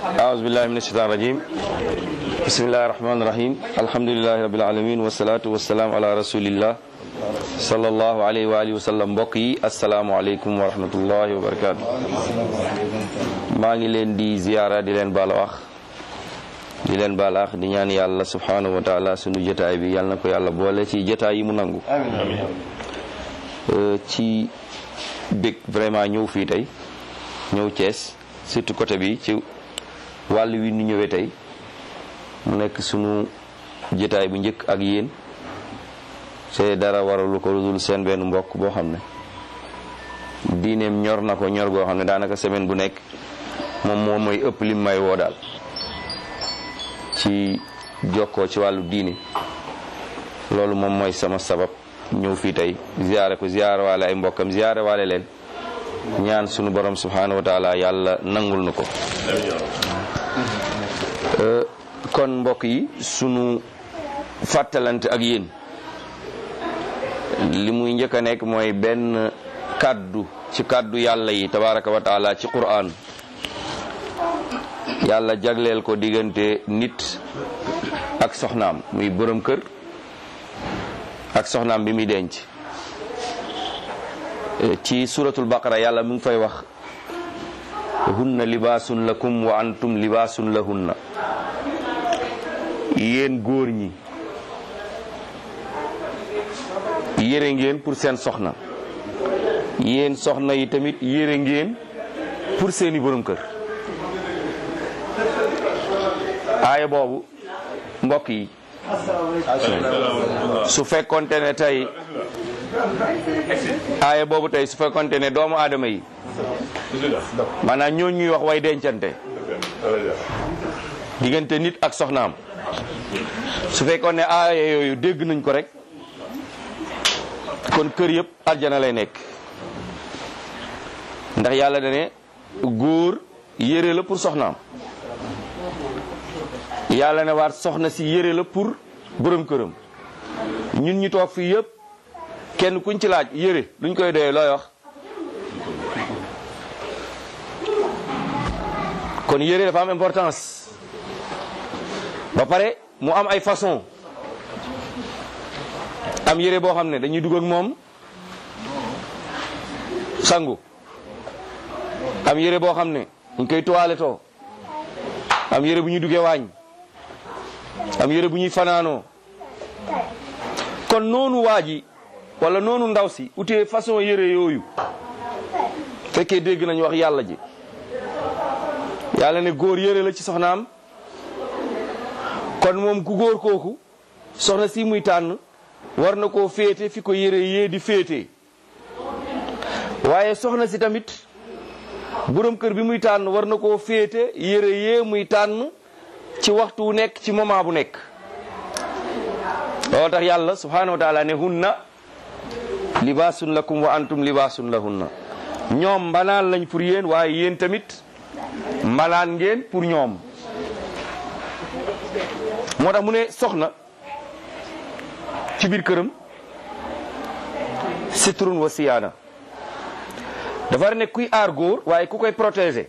أعوذ بالله من الشيطان الرجيم بسم الله الرحمن الرحيم الحمد لله رب العالمين والصلاة والسلام على رسول الله صلى الله عليه وآله وسلم mbokk yi asalaamaaleykum wa rahmatullahi wa barakaatu maa ngi leen di ziyaara di leen baal wax di leen baal wax di ñaan yàlla subhanahu wa taala sunu jotaay bi yàlla na ko yàlla boole ci jotaay yi mu nangu ci bég vraiment ñëw fii tey ñëw Thiès surtout côté bi ci wàll wi nu ñëwee tey mu nekk sunu jotaay bu njëkk ak yéen te dara waralu ko dul seen benn mbokk boo xam ne diineem ñor na ko ñor goo xam ne daanaka semaine bu nekk moom moom mooy ëpp lim may woo daal ci jokkoo ci wàllu diine loolu moom mooy sama sabab ñëw fii tey ziyaare ko ziyaare waale ay mbokkam ziyaare waale leen ñaan sunu borom subhanahu wa taala yàlla nangul nu ko kon mbokk yi sunu fàttalante ak yéen li muy njëkk a nekk mooy benn kàddu ci kàddu yàlla yi tabaraka wa taala ci quraan yàlla jagleel ko diggante nit ak soxnaam muy borom kër ak soxnaam bi muy denc ci suratul baqara yàlla mu ngi fay wax hunna libaasun lakum wa antum libaasun lahunna yéen góor ñi yére ngeen pour seen soxna yéen soxna yi tamit yére ngeen pour seeni borom kër aaya boobu mbokk yi su fekkonte ne tey aaya boobu tey su fekkonte ne doomu aadama yi maanaam ñoo ñuy wax way dencante diggante nit ak soxnaam su fekkoon ne aaya yooyu dégg nañ ko rek kon kër yëpp aljana lay nekk ndax yàlla dane góor yére la pour soxnaam yàlla ne waat soxna si yére la pour borom këram ñun ñu toog fii yëpp kenn kuñ ci laaj yére luñ koy doyee looy wax kon yére dafa am importance ba pare mu am ay façon am yére boo xam ne dañuy dugg ak moom sangu am yére boo xam ne dañ koy toilettoo am yére bu ñuy duggee waañ am yére bu ñuy fanaanoo kon noonu waa ji wala noonu ndaw si utee façon yére yooyu fekkee dégg nañu wax yàlla ji yàlla ne góor yére la ci soxnaam kon moom ku góor kooku soxna si muy tànn war na koo féete fi ko yére yee di féete waaye soxna si tamit borom kër bi muy tànn war na koo féete yére yee muy tànn ci waxtu wu nekk ci moment bu nekk loolu tax yàlla subhanahu wa taala ne hunna libaasun lakum wa antum libaasun lahunna ñoom mbanaan lañ pour yéen waaye yéen tamit mbanaan ngeen pour ñoom moo tax mu ne soxna ci biir këram sitrun wa siyaana dafa ne kuy aar góor waaye ku koy protéger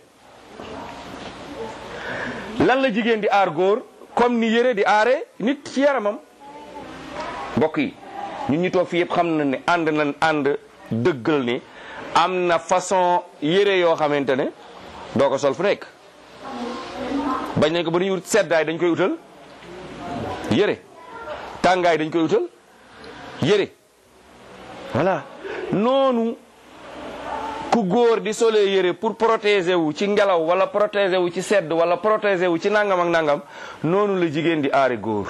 lan la jigéen di aar góor comme ni yére di aare nit ci yaramam mbokk yi ñun ñu toog fii yëpp xam na ne ànd nañ ànd dëggal ni am na façon yére yoo xamante ne doo ko sol fu nekk bañ nañ ko ba dañuy wut seddaay dañ koy utal yére tàngaay dañ koy utal yére voilà noonu ku góor di solee yére pour protéger wu ci ngelaw wala protéger wu ci sedd wala protéger wu ci nangam ak nangam noonu la jigéen di aare góor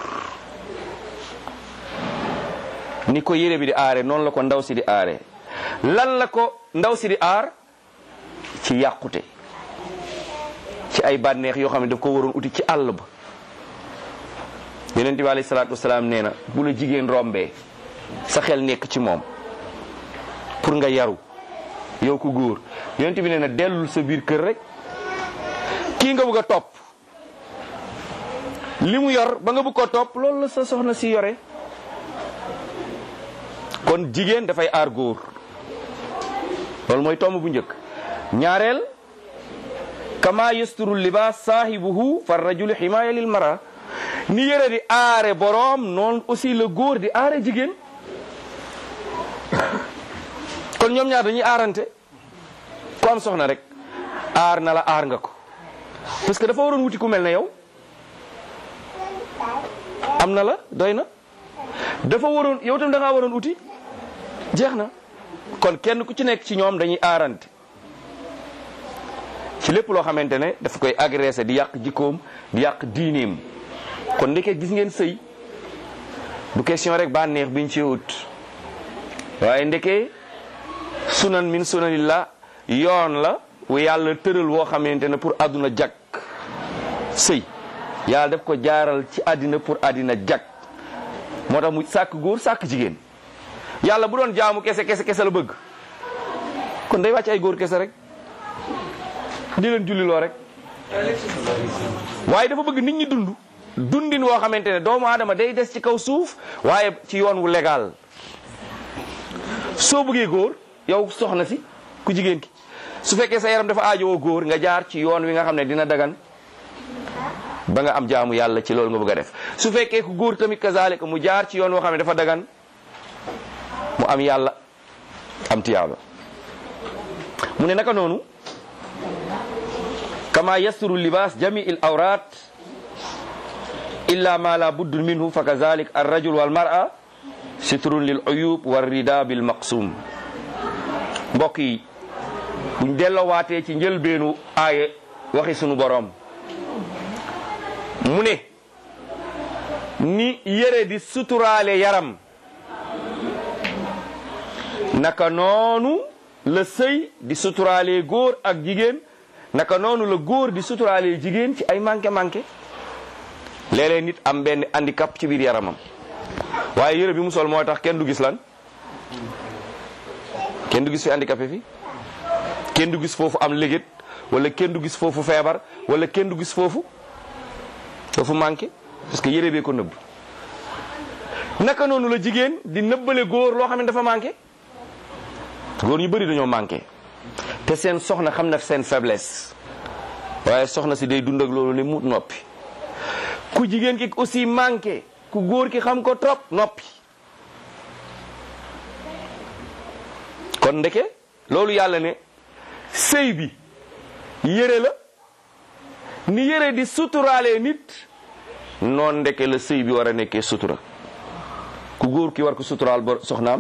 ni ko yére bi di aare noonu la ko ndaw si di aare lan la ko ndaw si di aar ci yàqute ci ay bànneex yoo xam ne daf ko waroon uti ci àll ba yonent bi alayhi salaatu wasalaam nee na bu la jigéen rombee sa xel nekk ci moom pour nga yaru yow ku góor yonent bi nee na dellul sa biir kër rek kii nga bëgg a topp li mu yor ba nga bëgg ko topp loolu la sa soxna si yore kon jigéen dafay aar góor loolu mooy tomb bu njëkk ñaareel kama yasturu libaas saahibuhu fa rajulu ximaaya lil mara ni yére di aare boroom noonu aussi le góor di aare jigéen kon ñoom ñaar dañuy aarante ku am soxna rek aar na la aar nga ko parce que dafa waroon wuti ku mel ne yow am na la doy na dafa waroon yow tam da ngaa waroon uti jeex na kon kenn ku ci nekk ci ñoom dañuy aarante ci lépp loo xamante ne dafa koy agressé di yàq jikkoom di yàq diineem kon ndeke gis ngeen sëy du question rek bànneex biñ ci wut waaye ndeke sunan min sunanillah yoon la wu yàlla tëral woo xamante ne pour àdduna jag sëy yàlla def ko jaaral ci àddina pour àddina jag moo tax mu sàkk góor sàkk jigéen yàlla bu doon jaamu kese kese kese la bëgg kon day wàcc ay góor kese rek di leen julliloo rek waaye dafa bëgg nit ñi dund dundin woo xamante ne doomu aadama day des ci kaw suuf waaye ci yoon wu légal soo bëggee góor yow soxna si ku jigéen ki su fekkee sa yaram dafa aajowoo góor nga jaar ci yoon wi nga xam ne dina dagan ba nga am jaamu yàlla ci loolu nga bëgg a def su fekkee ku góor tamit kazaalika mu jaar ci yoon woo xam ne dafa dagan mu am yàlla am tiyaaba mu ne naka noonu kama yasturu libaas jami il awrat illa ma la budd minhu fa kazalik ar rajul wal mar'a sitrun lil uyub war rida bil maqsum mbokk yi buñ delloowaatee ci njëlbeenu aaye waxi sunu boroom mu ne ni yére di suturaale yaram naka noonu la sëy di suturaale góor ak jigéen naka noonu la góor di suturaale jigéen ci ay manqué manqué léeg-léeg nit am benn handicap ci biir yaramam waaye yére bi mu sol moo tax kenn du gis lan kenn du gis fi handicapé fi kenn du gis foofu am légét wala kenn du gis foofu feebar wala kenn du gis foofu foofu manqué parce que yére bee ko nëbb naka noonu la jigéen di nëbbale góor loo xam ne dafa manqué góor ñu bëri dañoo manqué te seen soxna xam na seen faiblesse waaye soxna si day dund ak loolu ne mu noppi ku jigéen ki aussi manqué ku góor ki xam ko trop noppi kon ndeke loolu yàlla ne sëy bi yére la ni yére di suturaale nit noon ndeke la sëy bi war a nekkee sutura ku góor ki war ko suturaal ba soxnaam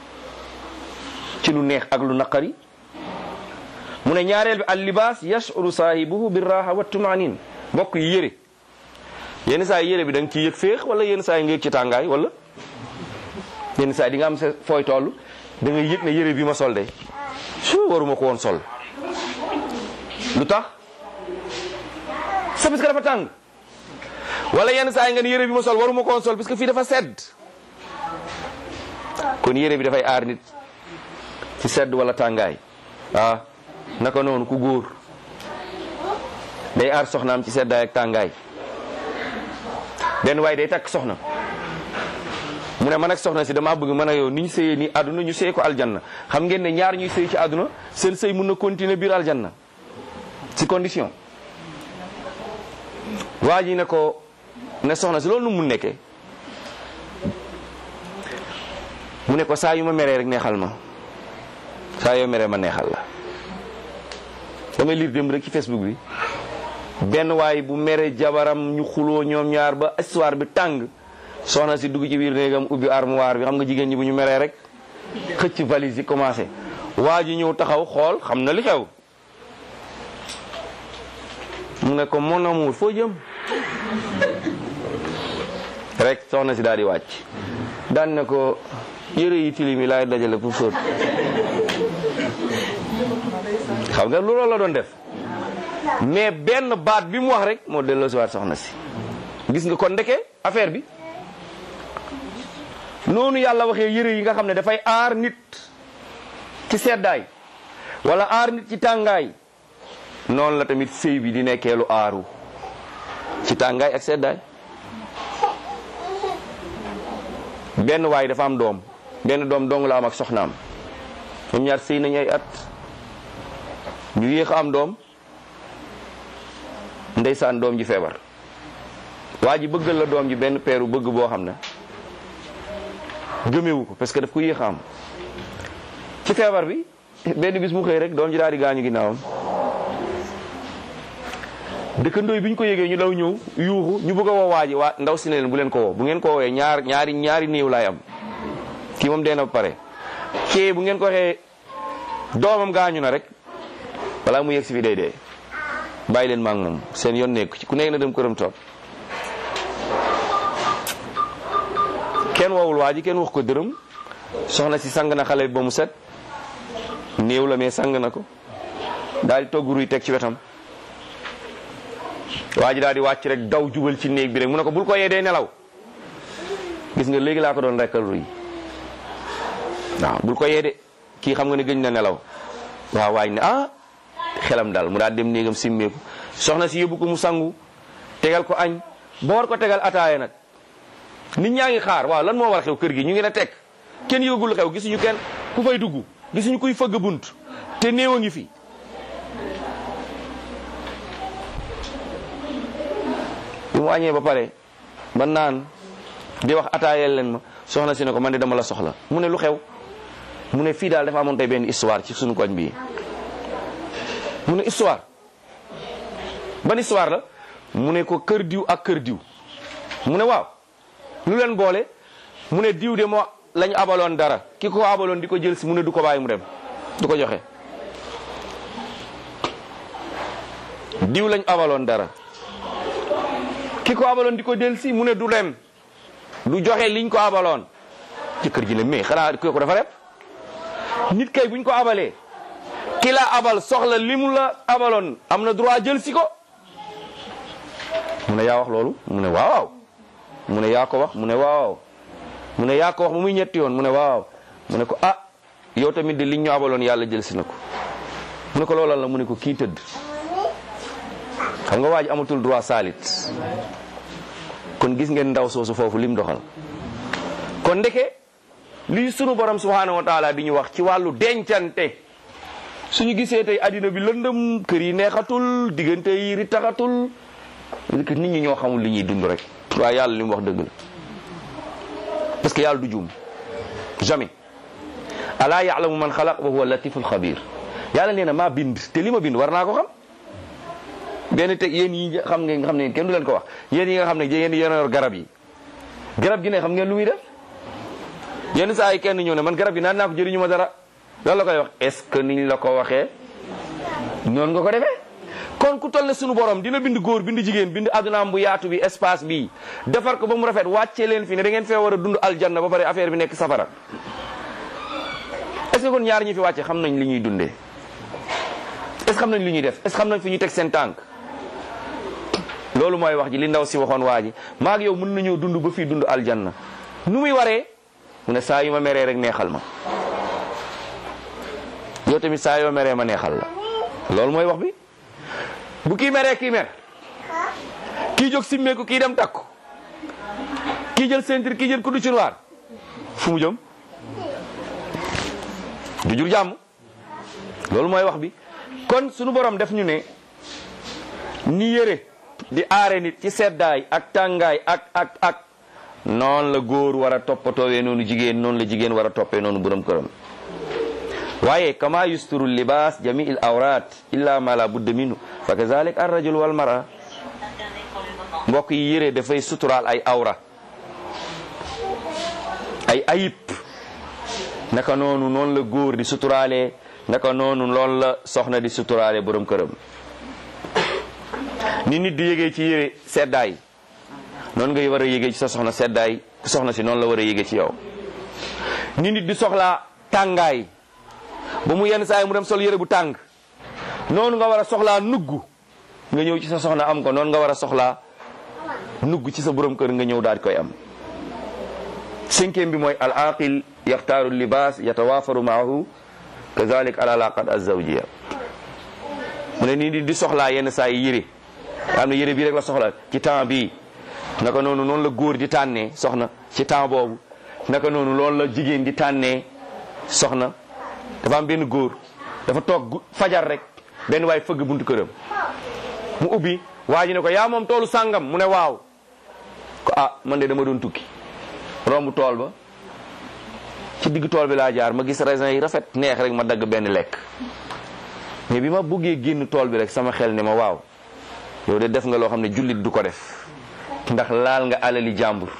ci lu neex ak lu naqari mu ne ñaareel bi al libaas yashuru saahibuhu bir raha wa tumanin mbokk yi yére yenn saa yi yére bi da nga ciy yëg féex wala yenn saa yi nga yëg ci tàngaay wala yenn saa yi di nga am sa fooy toll da nga yëg ne yére bi ma sol de su waruma ko woon sol lu tax c'est parce que dafa tàng wala yenn saa yi nga ne yére bi ma sol waruma ko woon sol parce que fii dafa sedd kon yére bi dafay aar nit ci sedd wala tàngaay ah naka noonu ku góor day aar soxnaam ci seddaay ak tàngaay benn waaye day takk soxna mu ne man ak soxna si dama bëgg mën a yow ni ñu sëyee nii àdduna ñu sëy ko aljanna xam ngeen ne ñaar ñuy sëy ci àdduna seen sëy mun na continuer biir aljanna ci condition waa ji ne ko ne soxna si loolu nu mun nekkee mu ne ko saa yu ma meree rek neexal ma saa yoo meree ma neexal la damay lire dem rek ci Facebook bi benn waay bu mere jabaram ñu xuloo ñoom ñaar ba histoire bi tàng soxna si dugg ci biir néegam ubbi armoire bi xam nga jigéen ñi bu ñu meree rek xëcc valise yi commencé waa ji ñëw taxaw xool xam na li xew mu ne ko mon amour foo jëm rek soxna si daal di wàcc daan ne ko yëre yi tilim yi laay dajale pour fóot xam nga loolu la doon def mais benn baat bi mu wax rek moo delloo si waat soxna si gis nga kon ndeke affaire bi noonu yàlla waxee yëre yi nga xam ne dafay aar nit ci seddaay wala aar nit ci tàngaay noonu la tamit sëy bi di nekkee lu aaru ci tàngaay ak seddaay benn waay dafa am doom benn doom dong la am ak soxnaam ñoom ñaar sëy nañu ay at ñu yéex a am doom ndeysaan doom ji feebar waa ji bëggal la doom ji benn peeru bëgg boo xam ne gëmewu ko parce que daf ko yéex a am ci feebar bi benn bis mu xëy rek doom ji daal di gaañu ginnaawam dëkkandooy bi ñu ko yégee ñu daw ñëw yuuxu ñu bëgg a woo waa ji waa ndaw si ne leen bu leen ko woo bu ngeen ko woowee ñaar ñaari ñaari néew laay am kii moom dee na ba pare kii bu ngeen ko waxee doomam gaañu na rek balaa mu yegg si fi day dee bàyyi leen maa ngi moom seen yoon nekku ci ku nekk na dem këram toog kenn woowul waa ji kenn wax ko dërëm soxna si sang na xale bi ba mu set néew la mais sang na ko daal di togg ruy teg ci wetam waa ji daal di wàcc rek daw jubal ci néeg bi rek mu ne ko bul ko yee dee nelaw gis nga léegi laa ko doon rekkal ruy waaw bul ko yee de kii xam nga ne gëñ na nelaw waaw waaj ne ah xelam dal mu daal dem néegam simmeeku soxna si yóbbu ko mu sangu tegal ko añ ba war ko tegal ataaya nag nit ñaa ngi xaar waaw lan moo war xew kër gi ñu ngi ne teg kenn yëgul xew gisuñu kenn ku fay dugg gisuñu kuy fëgg bunt te néew a ngi fi bi mu añee ba pare ba naan di wax ataayeel leen ma soxna si ne ko man de dama la soxla mu ne lu xew mu ne fii daal dafa amoon tey benn histoire ci suñu koñ bii mu ne histoire ban histoire la mu ne ko kër diw ak kër diw mu ne waaw lu leen boole mu ne diw de moo lañ abaloon dara ki ko abaloon di ko jël si mu ne du ko bàyyi mu dem du ko joxe diw lañ abaloon dara ki ko abaloon di ko jël si mu ne du dem du joxe liñ ko abaloon ci kër gi ne mais xanaa kooku dafa rep nit kay buñ ko abalee ki la abal soxla li mu la abaloon am na droit jël si ko mu ne yaa wax loolu mu ne waaw mu ne yaa ko wax mu ne waaw mu ne yaa ko wax ba muy ñetti yoon mu ne waaw mu ne ko ah yow tamit de liñ ñu abaloon yàlla jël si na ko mu ne ko loolal la mu ne ko kii tëdd xam nga waa ji amatul droit saalit kon gis ngeen ndaw soosu foofu lim doxal kon ndeke lii sunu borom subhanahu wa taala di ñu wax ci wàllu dencante suñu gisee tey addina bi lëndëm kër yi neexatul diggante yi ritaxatul nit ñi ñoo xamul li ñuy dund rek waaye yàlla li mu wax dëgg la parce que yàlla du juum jamais alaa yaalamu man xalaq wa huwa latiful xabir yàlla nee na maa bind te li ma bind war naa ko xam benn teg yéen yi xam ngeen xam ne kenn du leen ko wax yéen yi nga xam ne yéen yéen yor garab yi garab gi ne xam ngeen lu muy def yenn saa yi kenn ñëw ne man garab gi naan naa ko jëriñu ma dara loolu la koy wax est ce que niñ la ko waxee noonu nga ko defee kon ku toll ne sunu borom dina bind góor bind jigéen bind adunaam bu yaatu bi espace bi defar ko ba mu rafet wàccee leen fi ne da ngeen fee war a dund aljanna ba pare affaire bi nekk safara est ce que kon ñaar ñi fi wàcce xam nañ li ñuy dundee est ce que xam nañ li ñuy def est ce que xam nañ fi ñuy teg seen tànk loolu mooy wax ji li ndaw si waxoon waa ji maag yow mën nañoo dund ba fii dund aljanna nu muy waree mu ne saa yu ma meree rek neexal ma yow tamit saa yoo meree ma neexal la loolu mooy wax bi bu kii meree kii mer kii jóg simmeeku kii dem takku kii jël ceinture kii jël kuddu ci noir fu mu jëm du jur jàmm loolu mooy wax bi kon sunu borom def ñu ne ni yére di aare nit ci seddaay ak tàngaay ak ak ak noonu la góor war a toppatoowee noonu jigéen noonu la jigéen war a toppee noonu borom këram waaye kama yusturu libaas jami il awrat illa ma la budda minhu fa kazalik ar rajul wal mara mbokk yi yére dafay suturaal ay awra ay ayib naka noonu noonu la góor di suturaalee naka noonu loolu la soxna di suturaale borom këram ni nit di yégee ci yére seddaay noonu nga war a yégee ci sa soxna seddaay soxna si noonu la war a yégee ci yow ni nit di soxlaa tàngaay ba mu yenn saa yi mu dem sol yére bu tàng noonu nga war a soxlaa nugg nga ñëw ci sa soxna am ko noonu nga war a soxlaa nugg ci sa borom kër nga ñëw daal di koy am cinquième bi mooy al aqil yaxtaaru libaas yatawaafaru maahu kazalik al alaqat azawjiya mu ne nii di soxlaa yenn saa yi yére nga xam ne yére bii rek la soxla ci temps bii naka noonu noonu la góor di tànnee soxna ci temps boobu naka noonu loolu la jigéen di tànnee soxna dafa am benn góor dafa toog fajar rek benn waay fëgg buntu këram mu ubbi waa ji ne ko yaa moom toolu sàngam mu ne waaw ko ah man de dama doon tukki romb tool ba ci digg tool bi laa jaar ma gis raisin yi rafet neex rek ma dagg benn lekk mais bi ma buggee génn tool bi rek sama xel ne ma waaw yow de def nga loo xam ne jullit du ko def ndax laal nga alali jàmbur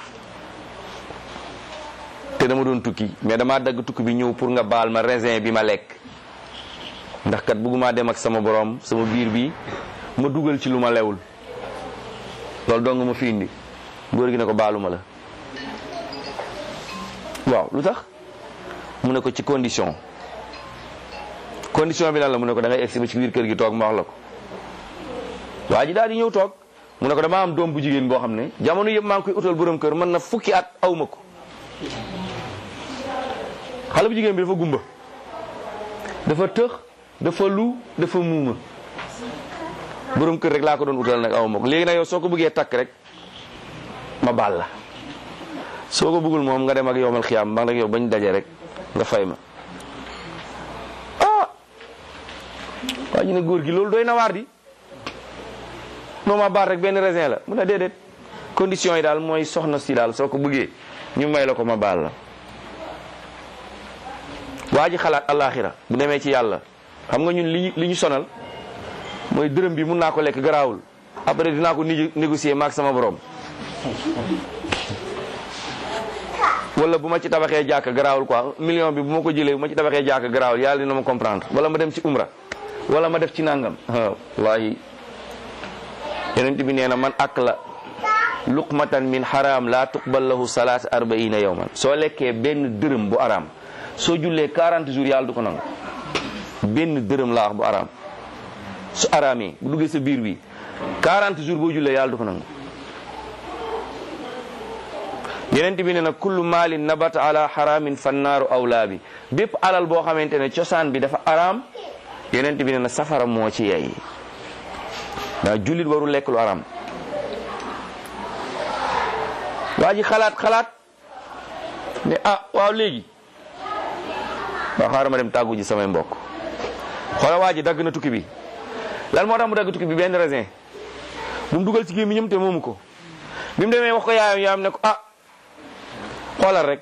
te dama doon tukki mais damaa dagg tukki bi ñëw pour nga baal ma raisin bi ma lekk ndax kat bëgguma dem ak sama borom sama biir bi ma dugal ci lu ma lewul loolu dong ma fi indi góor gi ne ko baaluma la waaw lu tax mu ne ko ci condition condition bi lan la mu ne ko da ngay egsi ba ci biir kër gi toog ma wax la ko waa ji daal di ñëw toog mu ne ko dama am doom bu jigéen boo xam ne jamono yëpp maa ngi koy utal borom kër mën na fukki at aw ma ko xale bu jigéen bi dafa gumba dafa tëx dafa lu dafa muuma borom kër rek laa ko doon utal nag aw ma ko léegi nag yow soo ko bëggee takk rek ma baal la soo ko bëggul moom nga dem ak yowmal xiyaam ba nag yow bañ daje rek nga fay ma ah waa ñu ne góor gi loolu doy na waar di moom ma baal rek benn raisin la mu ne déedéet condition yi daal mooy soxna si daal soo ko bëggee ñu may la ko ma baal la waa ji xalaat alaxira bu demee ci yàlla xam nga ñun li li ñu sonal mooy dërëm bi mun naa ko lekk garaawul après dinaa ko ni négocier maak sama borom wala bu ma ci tabaxee jàkk garaawul quoi million bi bu ma ko jëlee bu ma ci tabaxee jàkk garaawul yàlla dina ma comprendre wala ma dem ci umra wala ma def ci nangam wallahi yonent bi nee na man ak la luqmatan min haram la tuqbal lahu salaat arbaina yawman soo lekkee benn dërëm bu araam soo jullee 40 jours yàlla du ko nangu benn dërëm laa wax bu araam su araamee bu duggee sa biir bi 40 jours boo jullee yàlla du ko nangu yeneen bi ne na kullu maalin nabata ala haramin fannaaru awlaa bi bépp alal boo xamante ne cosaan bi dafa araam yeneen bi ne na safara moo ci yey ndax jullit warul lekk lu araam waa ji xalaat xalaat ne ah waaw léegi waaw xaaral ma dem tàggu ji samay mbokk xoola waa ji dagg na tukki bi lan moo tax mu dagg tukki bi benn raisin bu mu dugal ci gémmiñam te moomu ko bi mu demee wax ko yaayam yaayam ne ko ah xoolal rek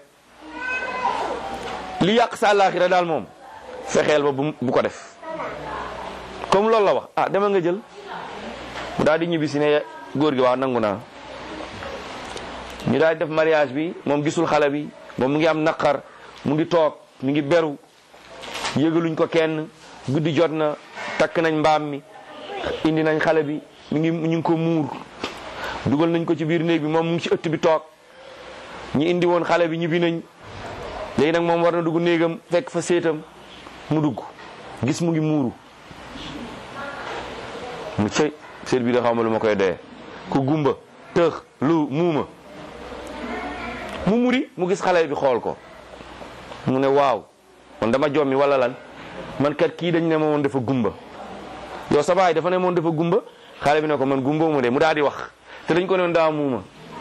li yàq sa àllaaxira daal moom fexeel ba bu ko def comme loolu la wax ah demal nga jël mu daal di ñibbi si ne góor gi waaw nangu naa ñu daal di def mariage bi moom gisul xale bi moom mu ngi am naqar mu ngi toog mu ngi beru yëgaluñ ko kenn guddi jot na takk nañ mbaam mi indi nañ xale bi mi ngi ñu ngi ko muur dugal nañ ko ci biir néeg bi moom mu ngi ci ëtt bi toog ñi indi woon xale bi ñibbi nañ léegi nag moom war na dugg néegam fekk fa séetam mu dugg gis mu ngi muuru mu cëy seet bi da xaw ma lu ma koy doyee ku gumba tëx lu muuma mu muri mu gis xale bi xool ko mu ne waaw man dama jommi wala lan man kat kii dañ ne ma woon dafa gumba yow sa baay dafa ne moon dafa gumba xale bi ne ko man gumba mu de mu daal di wax te dañ ko ne woon daa muuma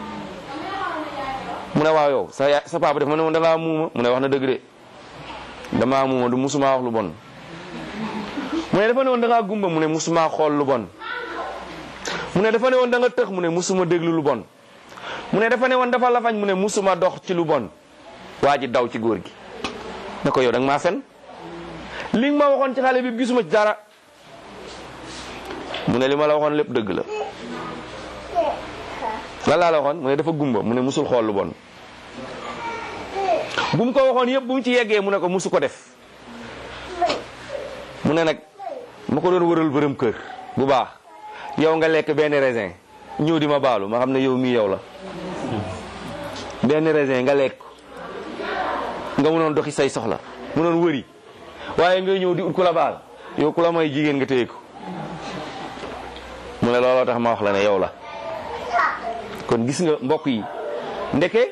mu ne waaw yow sa sa papa dafa ne woon da ngaa muuma mu ne wax na dëgg de damaa muuma du musuma wax lu bon mu ne dafa ne woon da ngaa gumba mu ne musuma xool lu bon mu ne dafa ne woon da nga tëx mu ne musuma déglu lu bon mu ne dafa ne woon dafa lafañ mu ne musuma dox ci lu bon waa ji daw ci góor gi ne ko yow da nga maa fen li nga ma waxoon ci xale bi gisuma ci dara mu ne li ma la waxoon lépp dëgg la lan laa la waxoon mu ne dafa gumba mu ne musul xool lu bon bu mu ko waxoon yëpp bu mu ci yeggee mu ne ko musu ko def mu ne nag ma ko doon wëral bërëm kër bu baax yow nga lekk benn raisin ñëw di ma baalu ma xam ne yow mii yow la benn raisin nga lekk nga mënoon doxi say soxla mënoon wëri waaye nga ñëw di ut ku la baal yow ku la may jigéen nga téye ko mu ne looloo tax ma wax la ne yow la kon gis nga mbokk yi ndeke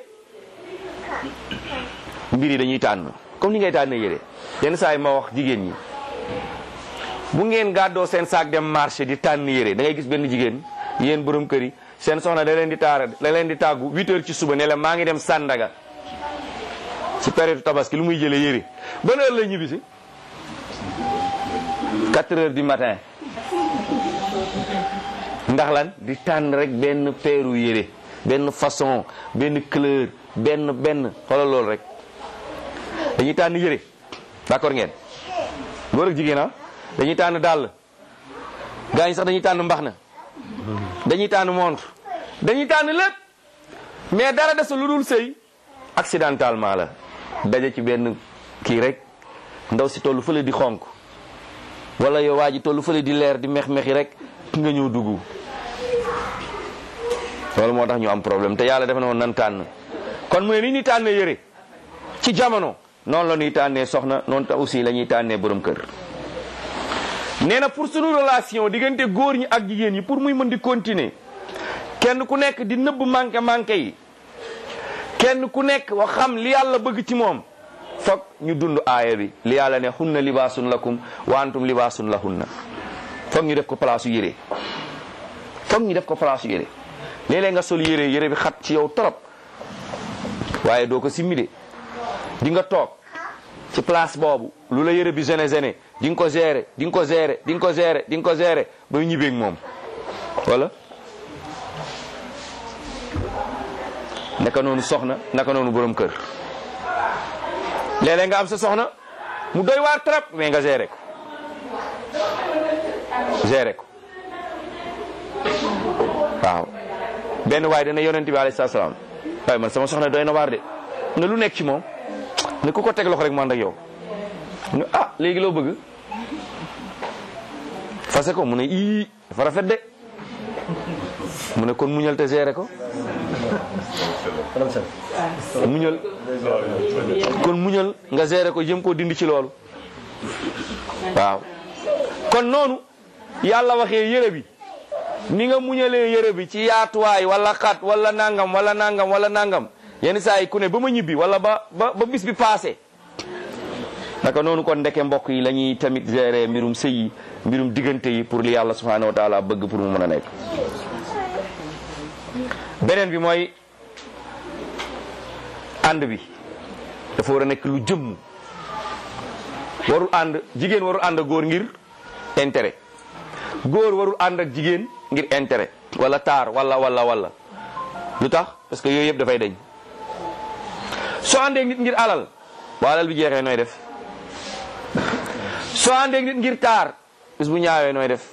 mbir yi dañuy tànn comme ni ngay tànnee yére yenn saa yi ma wax jigéen ñi bu ngeen gàddoo seen saak dem marché di tànn yére da ngay gis benn jigéen yéen borom kër yi seen soxna da leen di taara da leen di tàggu 8 heures ci suba ne la maa ngi dem Sandaga ci période tabaski lu muy jëlee yére ban heure la ñibbi si 4 heures du matin ndax lan di tànn rek benn peeru yére benn façon benn couleur benn benn xoolal loolu rek dañuy tànn yére d'accord ngeen góor ak jigéen ah dañuy tànn dàll gaa ñi sax dañuy tànn mbax na dañuy tànn montre dañuy tànn lépp mais dara desul lu dul sëy accidentellement la daje ci benn kii rek ndaw si tollu fële di xonk wala yow waa ji tollu fële di leer di mex-mexi rek nga ñëw dugg loolu moo tax ñu am problème te yàlla dafa ne woon nan tànn kon mu ne ni ñuy tànnee yëre ci jamono noonu la ñuy tànnee soxna noonu tax aussi la ñuy tànnee borom kër nee na pour sunu relation diggante góor ñi ak jigéen ñi pour muy mën di continuer kenn ku nekk di nëbb manqué manqué yi kenn ku nekk wax xam li yàlla bëgg ci moom foog ñu dund aaya bi li yàlla ne hunna libaasun lakum wa antum libaasun lahunna foog ñu def ko place yu yére foog ñu def ko place yu yére léeg-léeg nga sol yére yére bi xat ci yow trop waaye doo ko simmi de di nga toog ci place boobu lu la yére bi gene gene di nga ko gérer di nga ko gérer di nga ko gérer di nga ko gérer ba ñibbeeg moom wala naka noonu soxna naka noonu borom kër léeg-léeg nga am sa soxna mu doy waar trop mais nga gérer ko gérer ko waaw benn waay dana yonent bi alayhi salaam waaye man sama soxna doy na waar de ne lu nekk ci moom ne ku ko teg loxo rek man ak yow ne ah léegi loo bëgg fase ko mu ne ii dafa rafet de mu ne kon muñal te gérer ko muñal kon muñal nga gérer ko jëm koo dindi ci loolu waaw kon noonu yàlla waxee yére bi ni nga muñalee yére bi ci yaatuwaay wala xat wala nangam wala nangam wala nangam yenn saa yi ku ne ba ma ñibbi wala ba ba ba bis bi passé naka noonu kon ndeke mbokk yi la ñuy tamit gérer mbirum sëy yi mbirum diggante yi pour li yàlla subhanahu wa taala bëgg pour mu mën a nekk beneen bi mooy ànd bi dafa war a nekk lu jëmm warul ànd jigéen warul ànd ak góor ngir intérêt góor warul ànd ak jigéen ngir intérêt wala taar wala wala wala lu tax parce que yooyu yëpp dafay dañ soo àndee nit ngir alal bu alal bi jeexee nooy def soo àndee nit ngir taar bis bu ñaawee nooy def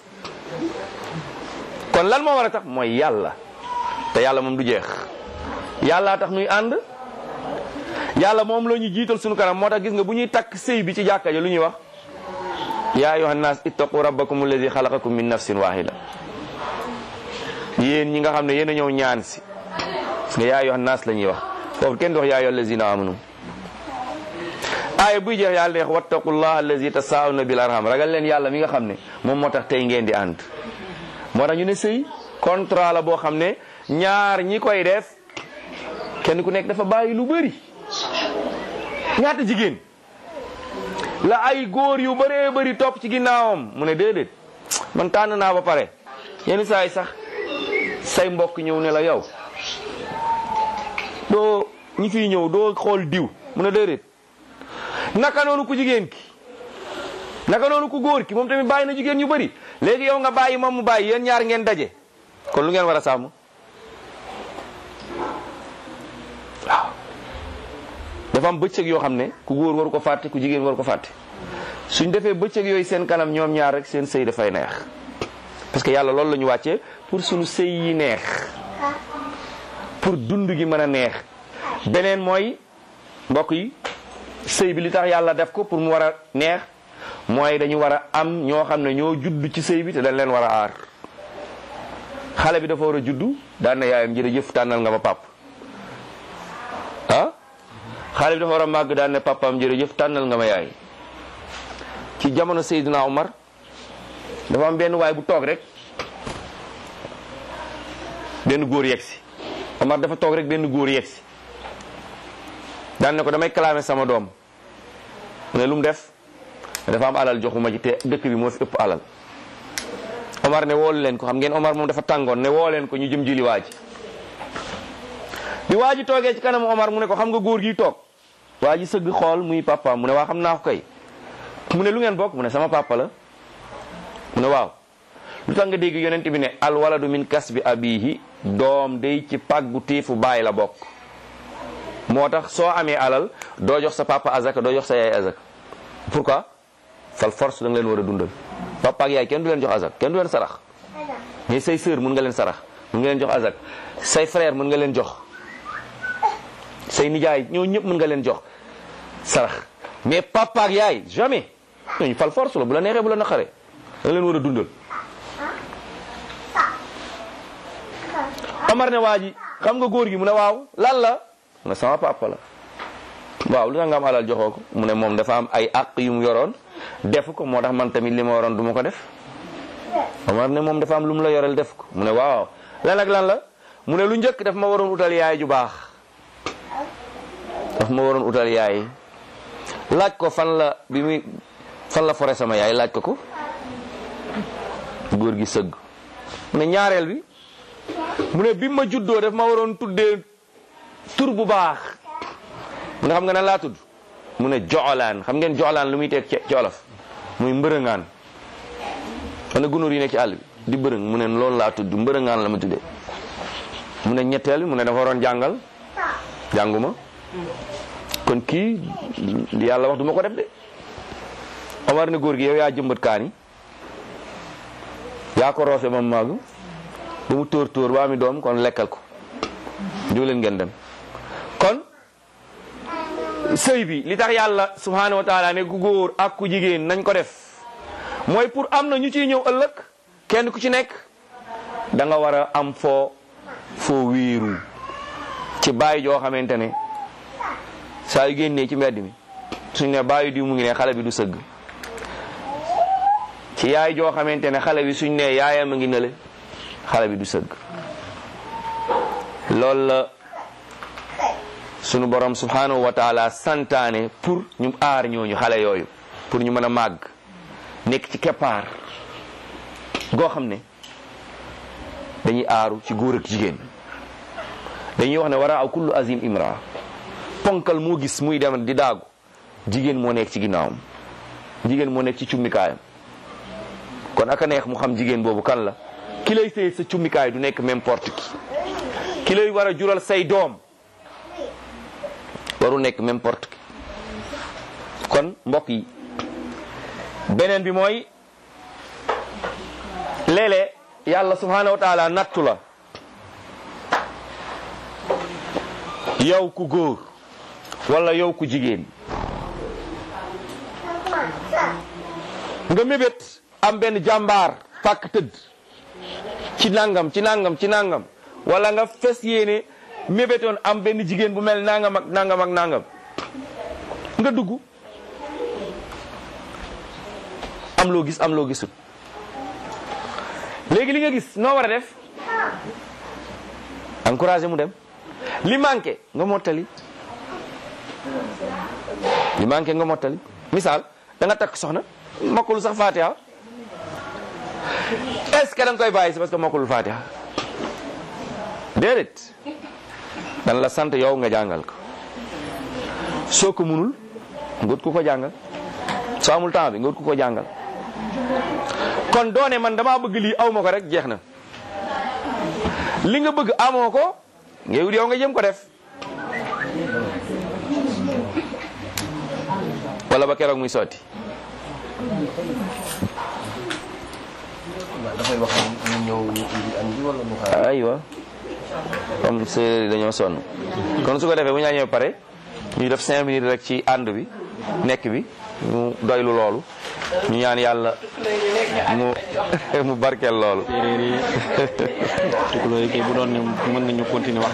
kon lan moo war a tax mooy yàlla te yàlla moom du jeex yàllaa tax nuy ànd yàlla moom la ñu jiital sunu kanam moo tax gis nga bu ñuy takk sëy bi ci jàkka ja lu ñuy wax yaa ayuha nnaas ittaqu rabbakum alladi xalaqakum min nafsin wahida yéen ñi nga xam ne yéen a ñëw ñaan si parce que yaa ayuha nnaas la ñuy wax foofu kenn du wax yaa ayuha allazina amanu aaya buy jeex yàlla neex wattaqullah allazi tasaawuna bil arham ragal leen yàlla mi nga xam ne moom moo tax tey ngeen di ànd moo tax ñu ne sëy contrat la boo xam ne ñaar ñi koy def kenn ku nekk dafa bàyyi lu bëri ñaata jigéen la ay góor yu bëree bëri topp ci ginnaawam mu ne déedéet man tànn naa ba pare yenn saa yi sax say mbokk ñëw ne la yow doo ñi fiy ñëw doo xool diw mu ne déedéet naka noonu ku jigéen ki naka noonu ku góor ki moom tamit bàyyi na jigéen ñu bëri léegi yow nga bàyyi moom mu bàyyi yéen ñaar ngeen daje kon lu ngeen war a sàmm waaw dafa am bëccëg yoo xam ne ku góor waru ko fàtte ku jigéen waru ko fàtte suñ defee bëccëg yooyu seen kanam ñoom ñaar rek seen sëy dafay neex parce que yàlla loolu la ñu wàccee pour suñu sëy yi neex pour dund gi mën a neex beneen mooy mbokk yi sëy bi li tax yàlla def ko pour mu war a neex mooy dañu war a am ñoo xam ne ñoo judd ci sëy bi te dañ leen war a aar xale bi dafa war a juddu daan na yaayam jërëjëf tànnal nga ma pap ah xale bi dafa war a màgg daan ne papaam jërëjëf tànnal nga ma yaay ci jamono Seydina Omar dafa am benn waay bu toog rek benn góor yegg si Omar dafa toog rek benn góor yegg si daan ne ko damay clamé sama doom mu ne lu mu def dafa am alal joxuma ci te dëkk bi moo fi ëpp alal Omar ne woolu leen ko xam ngeen Omar moom dafa tàngoon ne woo leen ko ñu jëm jili waa ji bi waa ji toogee ci kanamu Omar mu ne ko xam nga góor gi toog waa ji sëgg xool muy papaam mu ne waa xam naa ko kay mu ne lu ngeen bokk mu ne sama papa la mu ne waaw lu tax nga dégg yonent bi ne al waladu min kasbi abihi doom day ci pàggu téefu baay la bokk moo tax soo amee alal doo jox sa papa azaka doo jox sa yaay azaka pourquoi fal force da nga leen war a dundal papa ak yaay kenn du leen jox azak kenn du leen sarax mais say sœur mun nga leen sarax mun nga leen jox azak say frère mun nga leen jox say nijaay ñoo ñëpp mun nga leen jox sarax mais papa ak yaay jamais ñooñu fal force la bu la neexee bu la naqaree da nga leen war a dundal Omar ne waa ji xam nga góor gi mu ne waaw lan la mu ne sama papa la waaw lu tax nga am alal joxoo ko mu ne moom dafa am ay àq yu mu yoroon def ko moo tax man tamit li ma waroon du ma ko def Omar ne moom dafa am lu mu la yoreel def ko mu ne waaw lan ak lan la mu ne lu njëkk daf ma waroon utal yaay ju baax daf ma waroon utal yaay laaj ko fan la bi muy fan la fore sama yaay laaj ko ko góor gi sëgg mu ne ñaareel bi mu ne bi ma juddoo daf ma waroon tuddee tur bu baax mu ne xam nga nan laa tudd mu ne joxolaan xam ngeen joxolaan lu muy teg ci olof muy mbërëngaan xam ne gunóor yi nekk ci àll bi di bërëng mu ne loolu laa tudd mbërëngaan la ma tuddee mu ne ñetteel mu ne dafa waroon jàngal jànguma kon kii li yàlla wax du ma ko def de Omar ne góor gi yow yaa jëmbat kaani yaa ko roose ba mu màgg ba mu tóor tóor ba ami doom kon lekkal ko jóg leen ngeen dem kon sëy bi li tax yàlla subhanahu wa taala ne ku góor ak ku jigéen nañ ko def mooy pour am na ñu ciy ñëw ëllëg kenn ku ci nekk da nga war a am foo foo wéeru ci bàyyi joo xamante ne saa yu génnee ci mbedd mi suñ ne bàyyi diw mu ngi ne xale bi du sëgg ci yaay joo xamante ne xale bi suñ ne yaayam a ngi nële xale bi du sëgg loolu la sunu borom subhanahu wa taala santaane pour ñu aar ñooñu xale yooyu pour ñu mën a màgg nekk ci keppaar goo xam ne dañuy aaru ci góor ak jigéen dañuy wax ne war a aw kullu azim imra ponkal moo gis muy dem di daagu jigéen moo nekk ci ginnaawam jigéen moo nekk ci cummikaayam kon aka neex mu xam jigéen boobu kan la ki lay sëy sa cummikaay du nekk n'importe qui ki lay war a jural say doom waru nekk n'importe qui kon mbokk yi beneen bi mooy léeg-léeg yàlla subhanahu wa taala nattu la yow ku góor wala yow ku jigéen nga mébét am benn jàmbaar fàkk tëdd ci nangam ci nangam ci nangam wala nga fes yéene mébétoon am benn jigéen bu mel nangam ak nangam ak nangam nga dugg am loo gis am loo gisul léegi li nga gis noo war a def encouragé mu dem li manqué nga mottali li manqué nga mottali misaal da nga takk soxna mokkul sax fatiha est-ce que da nga koy bàyyi si parce que mokkulul fatiha déedéet dan la sant yow nga jàngal ko soo ko munul ngut ku ko jàngal soo amul temps bi ngut ku ko jàngal kon doone man dama bëgg lii aw ma ko rek jeex na li nga bëgg amoo ko ngay wut yow nga jëm ko def wala ba keroog muy sotti dafay wax ñu ñëw ñu indi añ bi wala mu xaar aywa comme séeréer yi dañoo sonn kon su ko defee bu ñu ñëwee pare ñu def cinq minutes rek ci ànd bi nekk bi ñu doylu loolu ñu ñaan yàlla mu mu barkeel loolu séeréer yi tukulóor yi kay bu doon ne mën nañu continuer wax